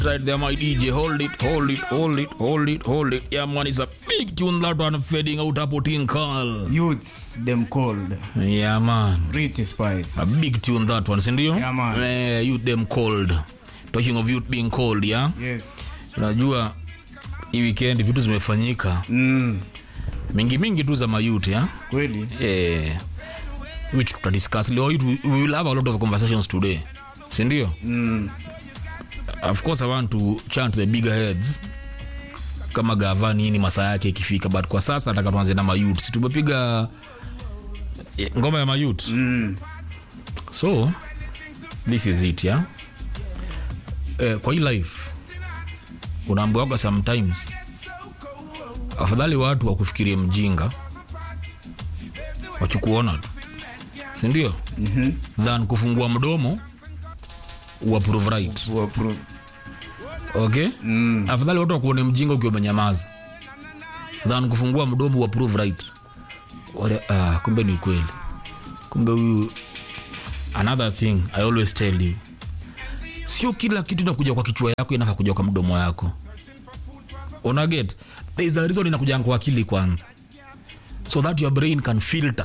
Right there, my DJ. Hold it, hold it, hold it, hold it, hold it. Yeah, man, it's a big tune that one fading out a putin call. Youths, them cold. Yeah, man. Rich Spice. A big tune that one, sindio? Yeah, man. Eh, youth them cold. Talking of youth being cold, yeah? Yes. Unajua hii weekend vitu zimefanyika Mm. mingi mingi tu za mayut ya Kweli. eh, which tutadiscuss leo hii tu- we will have a lot of conversations today sindio Mm. of course i want to chant the bigger heads kama gava nini masaa yake ikifika but kwa sasa nataka tuanze na mayut si tumepiga eh, ngoma ya mayut Mm. so this is it ya eh, kwa hii life unaambiwaga sometimes afadhali watu wakufikirie mjinga wakikuona tu sindio mm-hmm. than kufungua mdomo uapprove right To approve. okay Mm. afadhali watu wakuone mjinga ukiwa umenyamaza than kufungua mdomo uapprove right Wale, ah, kumbe ni kweli kumbe huyu another thing i always tell you sio kila kitu inakuja kwa kichwa yako inafaa kuja kwa mdomo yako unaget there is a reason inakuja kwa akili kwanza so that your brain can filter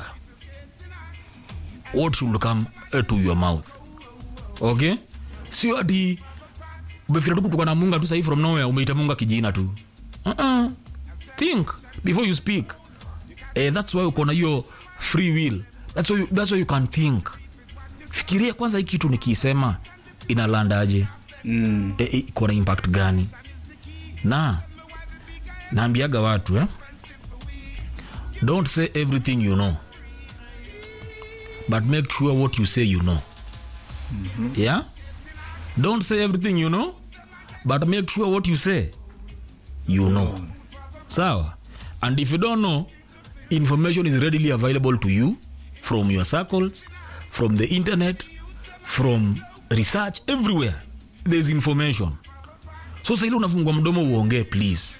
what should come eh, to your mouth okay sio ati umefikira tu kutoka na munga tu sahii from nowhere umeita munga kijina tu uh-uh. think before you speak eh, that's why uko na hiyo free will that's why, you, that's why you can think fikiria kwanza hii kitu nikiisema inalandaje Mm. e, e, iko na impact gani na naambiaga watu eh? don't say everything you know but make sure what you say you know mm-hmm. yeah don't say everything you know but make sure what you say you know sawa and if you don't know information is readily available to you from your circles from the internet from research everywhere there's information so saili unafungua mdomo uongee please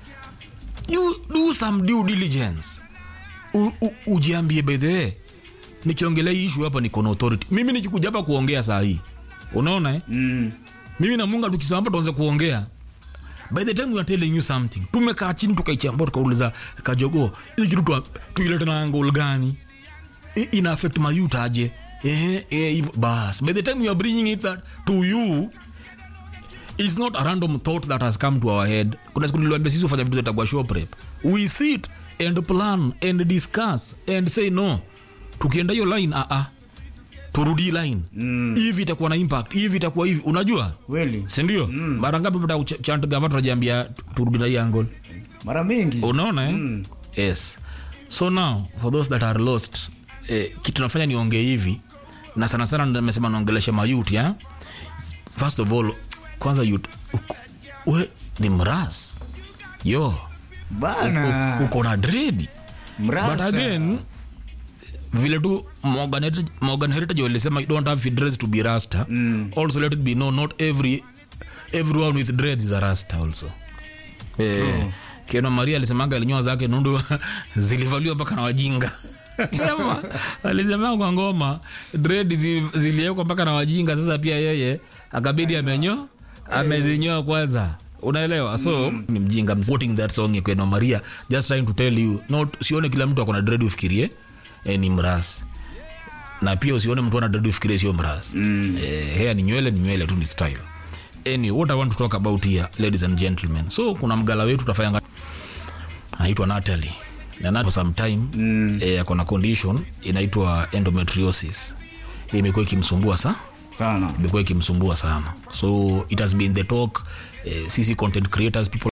do, do some due diligence u, u, ujiambie by the way nikiongelea hii issue hapa niko na authority mimi nikikuja hapa kuongea saa hii unaona eh? Mm. mimi na munga tukisimama hapa tuanze kuongea by the time we are telling you something tumekaa chini tukaichambua tukauliza kajogo hii kitu tua- tuilete na angle gani I- ina affect mayut aje eh, eh, hivyo. bas by the time we are bringing it that to you it's not a random thought that has come to our head kuna siku niliwambia sisi ufanya vitu zatagwa show prep we sit and plan and discuss and say no tukienda hiyo line ah, ah, turudi line mm. hivi itakuwa na impact hivi itakuwa hivi unajua Kweli. sindio mm. mara ngapi mta chant gava tunajiambia turudi na hii angle Mara mingi. unaona eh? mm. yes so now for those that are lost eh, kitu nafanya niongee hivi na sana sana nimesema naongelesha mayut ya first of all kwanza yut uko- we ni mras yo Bana. uko na dredi but Mrasta. again vile tu Morgan Heritage- Morgan heritage walisema you don't have fit dreads to be rasta mm. also let it be known not every everyone with dreads is a rasta also eh, keno maria alisemanga alinyoa zake nundu zilivaliwa mpaka na wajinga Sema, alisema kwa ngoma dread zi- ziliwekwa mpaka na wajinga sasa pia yeye akabidi amenyo amezinyoa kwanza unaelewa so ni mjinga I'm quoting that song ya kweno maria just trying to tell you not sione kila mtu akona dread ufikirie eh, ni mras na pia usione mtu ana dread ufikirie sio mras mm. eh, hair ni nywele ni nywele tu ni style anyway, what i want to talk about here ladies and gentlemen so kuna mgala wetu utafanya anaitwa Natalie na Natalie for some time mm. eh, ako na condition inaitwa endometriosis imekuwa ikimsumbua sa Sana. imekuwa ikimsumbua sana so it has been the talk eh, sisi content creators people